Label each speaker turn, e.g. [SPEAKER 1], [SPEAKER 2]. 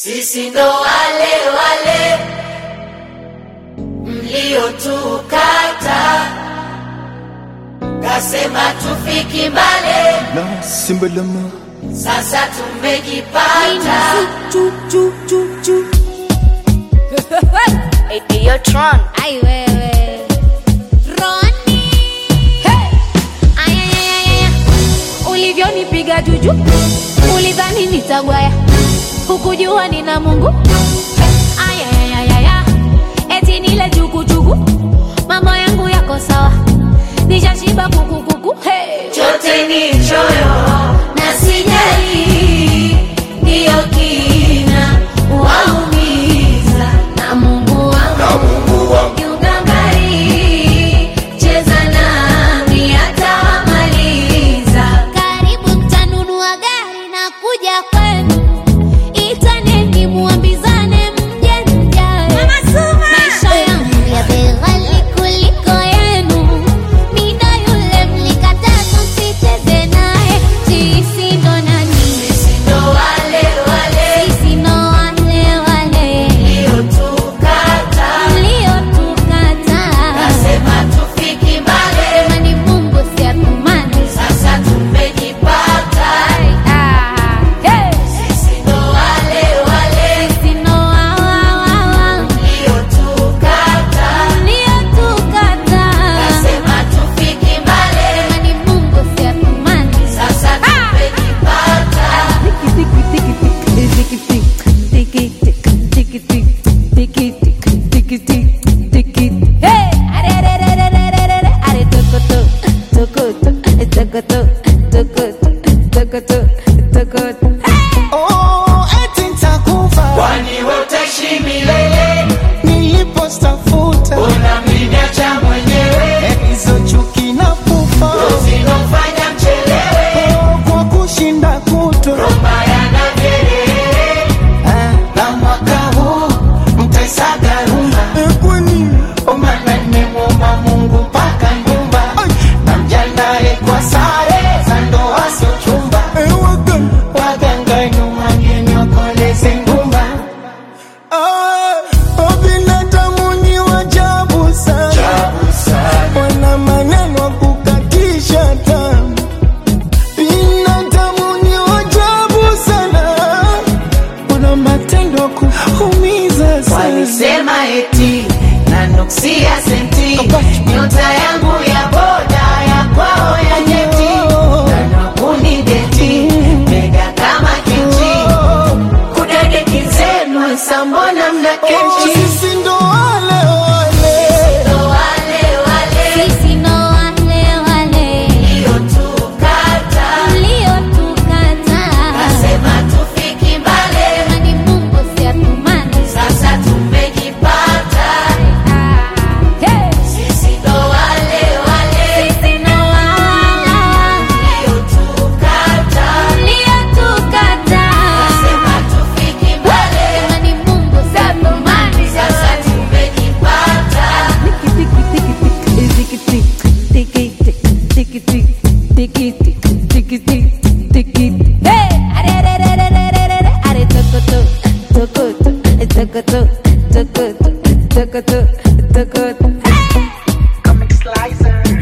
[SPEAKER 1] Sisi ndo wale wale mliotukata, kasema tufiki mbale,
[SPEAKER 2] na simbalama
[SPEAKER 1] sasa tumejipata.
[SPEAKER 3] Yo, Tron.
[SPEAKER 4] Ai wewe Roni hey! Ayayayaya ulivyonipiga juju ulidhani nitagwaya hukujua nina Mungu Ayayayaya eti nile jukujuku mambo yangu yako sawa nishashiba kukukuku hey!
[SPEAKER 1] chote ni choyo na sijali, ndiyo kina waumiza na Mungu wangu kiugangari, cheza nami atawamaliza.
[SPEAKER 4] Karibu mtanunua gari na kuja kwenu, itaneni muambizane mje mjae. Maisha yangu ya bei ghali kuliko yenu, mida yule mlikataa tusicheze naye. Sisi ndo nani?
[SPEAKER 1] Sisi ndo wale wale
[SPEAKER 4] Sisi ndo wale wale
[SPEAKER 1] mliotukata,
[SPEAKER 4] mliotukataa.
[SPEAKER 1] kasema tufiki mbali,
[SPEAKER 4] Sema ni Mungu si atumani.
[SPEAKER 1] sasa tumejipata.
[SPEAKER 4] Ah, hey!
[SPEAKER 1] Sisi ndo wale wale
[SPEAKER 4] Sisi ndo wa- wa- wa- wa.
[SPEAKER 1] mliotukata,
[SPEAKER 4] Uliotukataa.
[SPEAKER 1] kasema tufiki mbali,
[SPEAKER 4] Sema ni Mungu si atumani.
[SPEAKER 1] sasa tumejipata.
[SPEAKER 4] Hey! Are, are, are, are, are, are, are, are, tokoto, tokoto, tokoto, tokoto, tokoto, tokoto.
[SPEAKER 2] oh, eti nitakufa
[SPEAKER 1] Kwani wewe utaishi milele,
[SPEAKER 2] nilipostafuta
[SPEAKER 1] unamniacha mwenyewe,
[SPEAKER 2] hizo chuki na pufa
[SPEAKER 1] zinofanya mchelewe,
[SPEAKER 2] oh, kwa kushinda kuto
[SPEAKER 1] maya na vyelele.
[SPEAKER 2] na mwaka huu mtaisaga rumba kwani
[SPEAKER 1] Omana nimemwomba Mungu mpaka nyumba, na mjandae kwa sare za ndoa sio chumba, waganga nyuma nyenyokoleze ngumba.
[SPEAKER 2] binadamu ni wajabu sana wana maneno ya kukatisha tamu binadamu ni wajabu sana wana matendo ya kuumiza sana
[SPEAKER 1] Walisema eti na nuksia senti, nyota yangu ya boda ya kwao ya nyeti, na kunideti mega kama kiti, kudadeki zenu sambona mna kechi
[SPEAKER 2] sisi ndo wale wale
[SPEAKER 1] ndo wale wale
[SPEAKER 4] Sisi ndo wale wale
[SPEAKER 1] mliotukata,
[SPEAKER 4] mliotukataa.
[SPEAKER 1] kasema tufiki mbali,
[SPEAKER 4] Sema ni Mungu si atumani.
[SPEAKER 1] sasa tumejipata.
[SPEAKER 4] Ah, hey!
[SPEAKER 1] Sisi ndo wale wale
[SPEAKER 4] Sisi ndo wa- wa- wa-
[SPEAKER 1] mliotukata,
[SPEAKER 4] mliotukataa.
[SPEAKER 1] kasema tufiki mbali,
[SPEAKER 4] Sema ni Mungu si atumani.
[SPEAKER 1] sasa tumejipata.
[SPEAKER 4] Hey! Are, are, are, are, are, are, are, are, tokoto, tokoto, tokoto, tokoto, tokoto, tokoto.